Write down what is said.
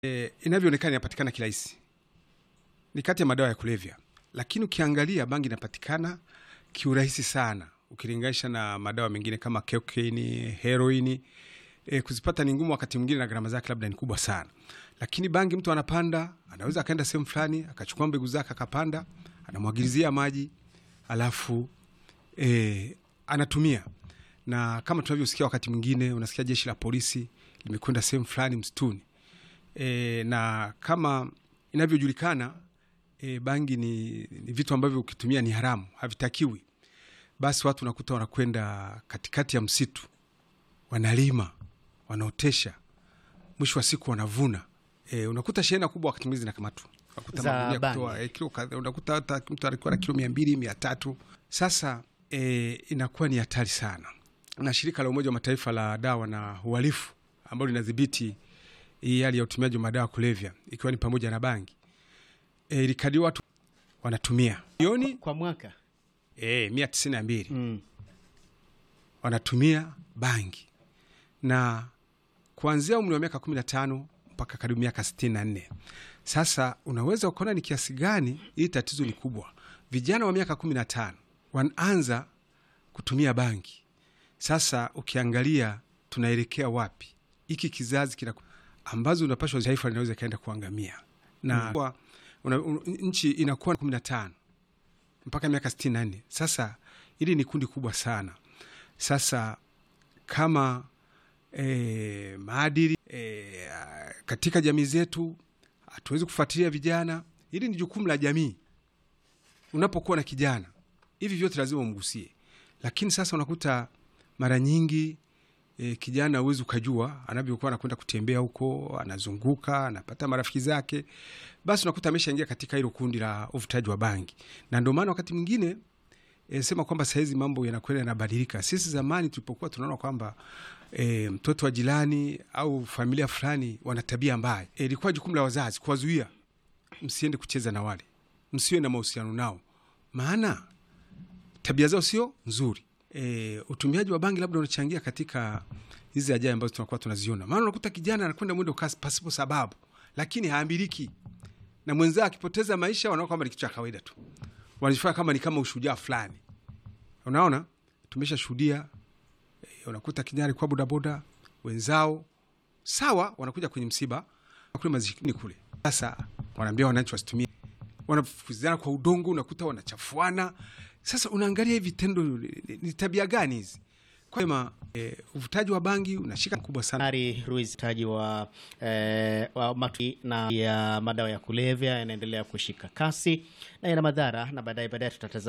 E, inavyoonekana inapatikana kirahisi, ni kati ya madawa ya kulevya, lakini ukiangalia bangi inapatikana kiurahisi sana ukilinganisha na madawa mengine kama cocaine, heroini. E, kuzipata ni ngumu, wakati mwingine na gharama zake labda ni kubwa sana, lakini bangi mtu anapanda, anaweza akaenda sehemu fulani akachukua mbegu zake akapanda, anamwagilizia maji alafu e, anatumia na kama tunavyosikia wakati mwingine unasikia jeshi la polisi limekwenda sehemu fulani msituni e, na kama inavyojulikana e, bangi ni, ni vitu ambavyo ukitumia ni haramu, havitakiwi. Basi watu unakuta wanakwenda katikati ya msitu, wanalima, wanaotesha, mwisho wa siku wanavuna. E, unakuta shehena kubwa wakati mwingine zinakamatwa, unakuta Za magunia bangi. kutoa, e, kilo kadhaa, unakuta hata mtu alikuwa na kilo mia mbili mia tatu Sasa e, inakuwa ni hatari sana, na shirika la Umoja wa Mataifa la dawa na uhalifu ambalo linadhibiti hii hali ya utumiaji wa madawa ya kulevya ikiwa ni pamoja na bangi e, ilikadi watu wanatumia milioni kwa mwaka e, mia tisini na mbili mm. wanatumia bangi na kuanzia umri wa miaka kumi na tano mpaka karibu miaka sitini na nne. Sasa unaweza ukaona ni kiasi gani hii tatizo ni kubwa. Vijana wa miaka kumi na tano wanaanza kutumia bangi. Sasa ukiangalia tunaelekea wapi? Hiki kizazi kina ambazo unapashwa taifa linaweza ikaenda kuangamia na mm. una, un, nchi inakuwa kumi na tano mpaka miaka sitini na nne. Sasa hili ni kundi kubwa sana. Sasa kama e, maadili e, katika jamii zetu hatuwezi kufuatilia vijana. Hili ni jukumu la jamii. Unapokuwa na kijana hivi vyote lazima umgusie, lakini sasa unakuta mara nyingi e, kijana huwezi ukajua anavyokuwa anakwenda kutembea huko, anazunguka, anapata marafiki zake, basi unakuta ameshaingia katika hilo kundi la uvutaji wa bangi, na ndio maana wakati mwingine e, sema kwamba sahizi mambo yanakwenda yanabadilika. Sisi zamani tulipokuwa tunaona kwamba e, mtoto wa jirani au familia fulani wana tabia mbaya, e, ilikuwa jukumu la wazazi kuwazuia, msiende kucheza na wale, msiwe na mahusiano nao, maana tabia zao sio nzuri. E, utumiaji wa bangi labda unachangia katika hizi ajali ambazo tunakuwa tunaziona, maana unakuta kijana anakwenda mwendo kasi pasipo sababu, lakini haambiliki na mwenzao akipoteza maisha, wanaona kwamba ni kitu cha kawaida tu, wanajifanya kama ni kama ushujaa fulani. Unaona, tumeshashuhudia e, unakuta kijana alikuwa bodaboda, wenzao sawa, wanakuja kwenye msiba kule mazikini kule, sasa wanaambia wananchi wasitumie, wanafukuzana kwa udongo, unakuta wanachafuana. Sasa unaangalia hivi vitendo ni- ni tabia gani hizi? Kwa hiyo e, uvutaji wa bangi unashika mkubwa sana. Ari Ruiz taji wa, eh, wa matu na ya madawa ya kulevya yanaendelea kushika kasi na yana madhara, na baadaye baadaye tutatazama